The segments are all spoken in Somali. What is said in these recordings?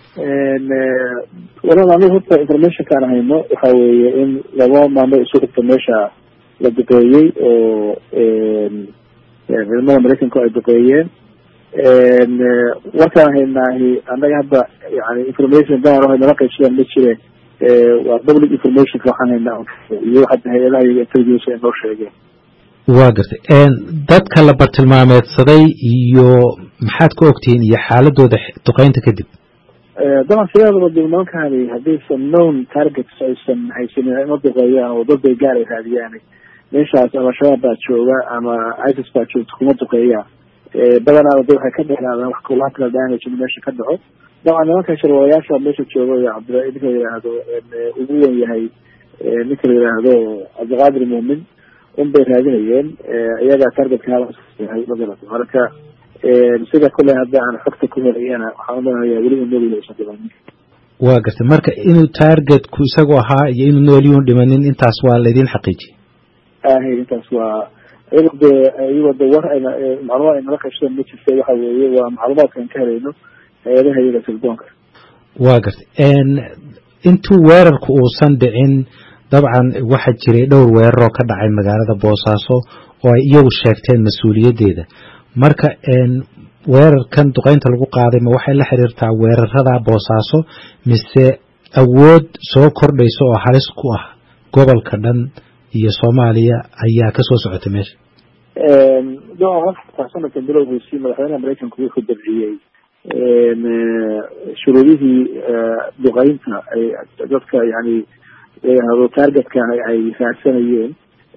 walal anigu horta informationkaan hayno waxa weeye in laba maamo isu xigta meesha la duqeeyey oo ciidamada maraykanka ay duqeeyeen warkaan haynaahi annaga hadda yani information gaar o nala qaybsadaan ma jire waa public informationka waxaan haynaa iyo hadda hay-adaha iyaga intelligence ay noo sheegeen waa gartay dadka la bartilmaameedsaday iyo maxaad ka ogtihiin iyo xaaladooda duqeynta kadib daban sideedaba de nimankani haddaysan known targets aysan haysanin ima duqeeyaan oo dad bay gaar ay raadiyaan meeshaas ama shabaab baa jooga ama isis baa joogta kuma duqeeyaan badanaaba de waxay ka dheeraadaan wax collateral damage in meesha ka dhaco dabcan nimanka sharwalayaasha meesha jooga iyo cabdilla ninka la yidhaahdo ugu wen yahay ninka la yidhaahdo cabdiqaadir muumin un bay raadinayeen iyagaa targetka yahay magarata marka sida kule hadda aan xogta ku helayana waxaan umalenayaa weli uu noolyahay usan dhimanin waa gartay marka inuu targetku isagu ahaa iyo inuu noolyuun dhimanin intaas waa laydin xaqiijiyey ahay intaas waa iyago de iyagoo de war ayna macluumaad ay nala qaybsadeen ma jirta waxa weeye waa macluumaadkaan ka helayno hay-adaha iyaga telefoonka waa gartay intuu weerarku uusan dhicin dabcan waxaa jiray dhowr weeraroo ka dhacay magaalada boosaaso oo ay iyagu sheegteen mas-uuliyaddeeda marka weerarkan duqeynta lagu qaaday ma waxay la xiriirtaa weerarada boosaaso mise awood soo kordhaysa oo halis ku ah gobolka dhan iyo soomaaliya ayaa kasoo socotay meesha sanadkan bilowgiisii madaxweynaha maraykanku wuxuu dabciyey shuruudihii duqeynta ay dadka yani layihahdo targetka ay raadsanayeen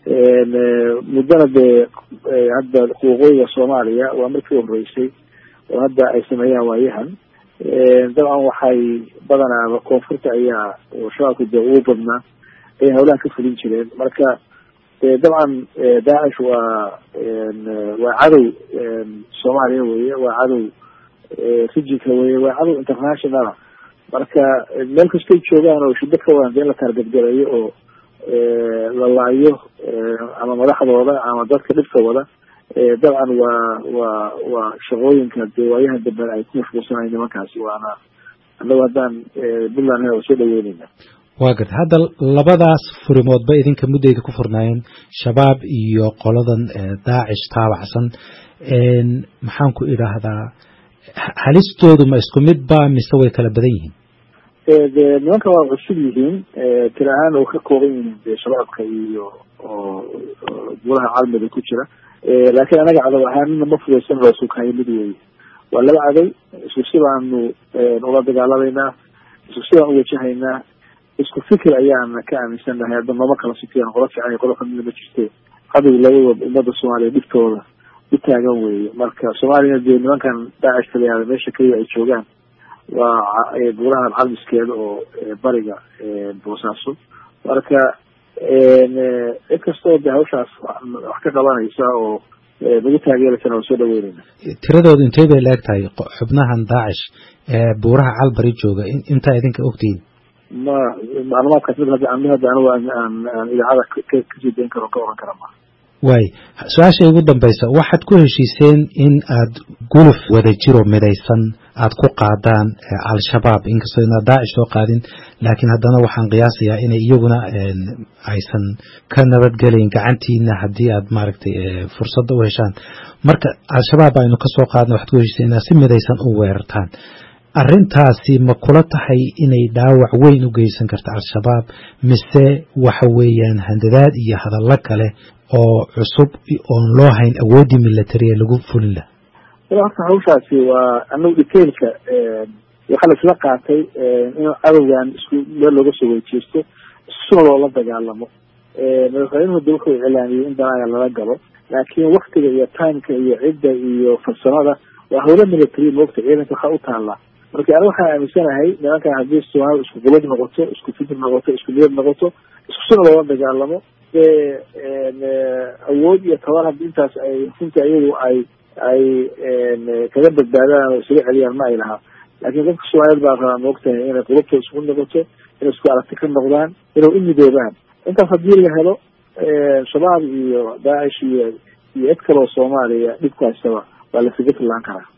muddana dee hadda waqooyiga soomaaliya waa markii horeysay oo hadda ay sameeyaan waayahan dabcan waxay badanaaba koonfurta ayaa oo shabaabka dee ugu badnaa ay hawlaha ka fulin jireen marka dabcan daacish waa waa cadow soomaaliya weye waa cadow rijinka weye waa cadow internationala marka meel kastay joogaan oo shiddo ka wadan dee in la taargadgareeyo oo la laayo ama madaxdooda ama dadka dhibka wada dabcan waa waa waa shaqooyinka dee waayahan dambe ay ku mashquulsanayo nimankaasi waana annagu haddaan puntland waa soo dhaweyneyna waa garta hadda labadaas furimoodba idinka muddayda ku furnaayeen shabaab iyo qoladan daacish taabacsan maxaan ku idhaahdaa halistoodu ma isku mid ba mise way kala badan yihiin de nimanka waa cusub yihiin tiri ahaan oo ka kooban yihiin de shabaabka iyo oo golaha caalamiga ku jira laakiin anaga cadow ahaanina ma fudaysan loo sughayo mid weeye waa laba cadow isku si baanu ula dagaalameynaa isku si baan uwajahaynaa isku fikir ayaan ka aaminsannahay hadda nooma kala sikiyan qola fiican iyo qola xumida ma jirte cadow labadooda ummadda soomaaliya dhibtooda u taagan weeye marka soomaaliyana dee nimankan daacish talayaada meesha keliya ay joogaan waa golahan calmiskeeda oo bariga boosaaso marka cid kastoo de hawshaas wax ka qabanaysa oo nagu taageeraysana waa soo dhaweyneyna tiradoodu intee bay la eg tahay xubnahan daacish ee buuraha calbari jooga intaa idinka ogtihiin ma maclumaadkaas mid hadda mid hadda anigu aan aan idaacada kasii dayn karo ka oran kara ma waay su-aasha ugu dambaysa waxaad ku heshiiseen in aad guluf wada jiro midaysan aad ku qaadaan al-shabaab inkastoo inaad daacish soo qaadin laakiin haddana waxaan qiyaasayaa inay iyaguna aysan ka nabadgelayn gacantiina haddii aad maaragtay fursadda u heshaan marka al-shabaab aynu kasoo qaadna waxaad ku heshiiseen inaad si midaysan u weerartaan arrintaasi ma kula tahay inay dhaawac weyn u geysan karta al-shabaab mise waxa weeyaan handadaad iyo hadallo kale oo cusub oon loo hayn awooddii militariya lagu fulin laha horta hawshaasi waa anagu detailka waxaa la isla qaatay in cadowgan isku meel looga soo weyjeesto isuna loola dagaalamo madaxweynuhu de wuxuu iclaamiyey in danaaga lala galo laakiin waktiga iyo timeka iyo cidda iyo farsamada waa hawlo military moogta ciidanka waxaa u taallaa marka aniga waxaan aaminsanahay nimankan haddii soomaalida isku gulad noqoto isku fikir noqoto isku niyad noqoto isku suna loola dagaalamo dee awood iyo tabar haddii intaas ay runtii ayagu ay ay kaga badbaadaan oo isaga celiyaan ma ay lahaa laakiin dadka soomaaliyed baa rabaa moogtahay inay qulubtooda isku noqoto inay isku aragti ka noqdaan inay u midoobaan intaas haddii la helo shabaab iyo daacish iyo iyo cid kaloo soomaaliya dhibku haystaba waa la figa fillaan karaa